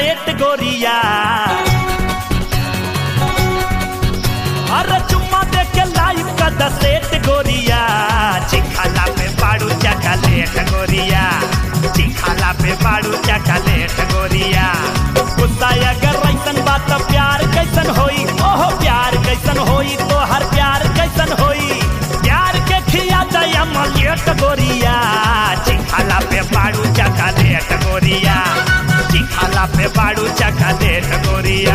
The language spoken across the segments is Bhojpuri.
चॉकलेट गोरिया अरे चुम्मा दे के लाइव का दसेट गोरिया चिखाला पे बाड़ू चॉकलेट गोरिया चिखाला पे बाड़ू चॉकलेट गोरिया गुस्सा अगर ऐसन बात प्यार कैसन होई ओहो प्यार कैसन होई तो हर प्यार कैसन होई प्यार के खिया दया मलियट गोरिया चिखाला पे बाड़ू चॉकलेट गोरिया चिखाला पे बाड़ू चॉकलेट गोरिया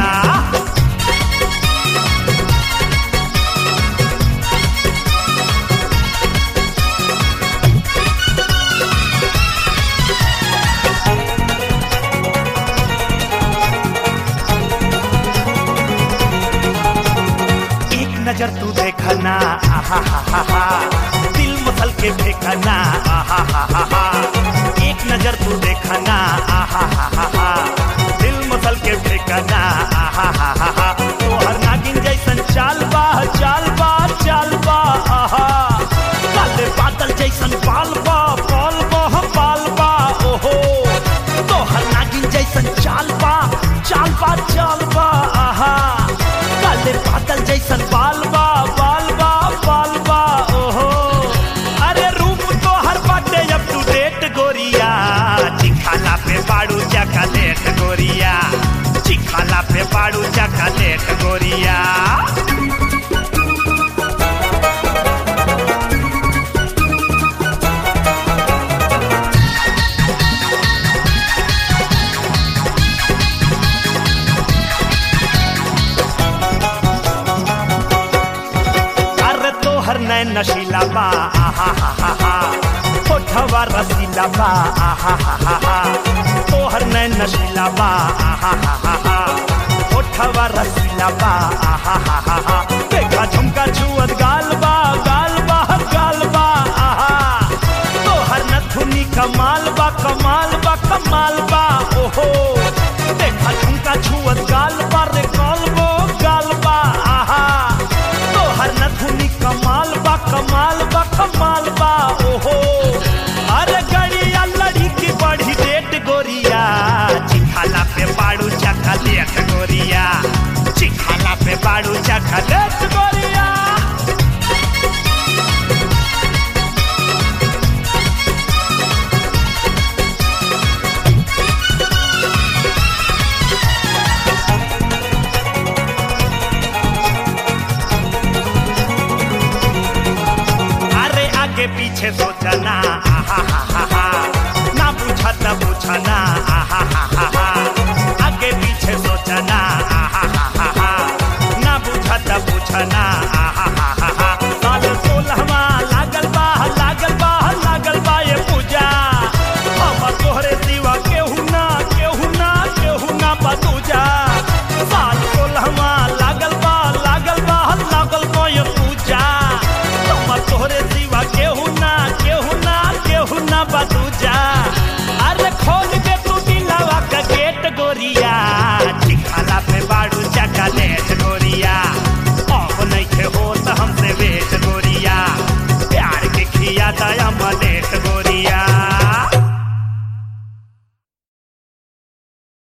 एक नजर तू देखना आहा हा हा हा दिल मसल के देखना आहा हा हा हा एक नजर तू देखना आहा हा हा हा दिल मसल के देखना आहा हा हा हा तो हर नागिन जैसन चाल बा चाल बा चाल बा आहा काले बादल जैसन बाल बा बाल बा बाल बा ओहो तो हर नागिन जैसन चाल बा चाल बा चाल बा आहा काले बादल जैसन बाल बा बाल बा बाल बा ओहो अरे रूप तो हर बाटे अप टू डेट गोरिया चिखाला पे बाड़ू चॉकलेट गोरिया चिखाला पे बाड़ू चॉकलेट गोरिया अरे तोहर नैन नशीला बा आहा हा हा हा होठवा रसीला बा आहा हा हा हा तोहर नैन नशीला बा आहा हा हा हा होठवा रसीला बा आहा हा हा हा देखा झुमका छुअत गाल बा गाल बा गाल बा आहा तोहर नथुनी कमाल बा कमाल बा कमाल बा ओहो देखा झुमका छुअत गाल बा रे गाल बो गाल बा आहा तोहर नथुनी कमाल बा कमाल बा कमाल बा ओहो अरे गड़िया लड़ी की बड़ी डेट गोरिया चिखाला पे बाड़ू चखलेट गोरिया चिखाला पे बाड़ू चखलेट गोरिया अरे आगे पीछे सोचना आहा हा हा हा ना पूछा त पूछना आहा हा हा हा आगे पीछे सोचना आहा हा हा हा ना पूछा त पूछना आहा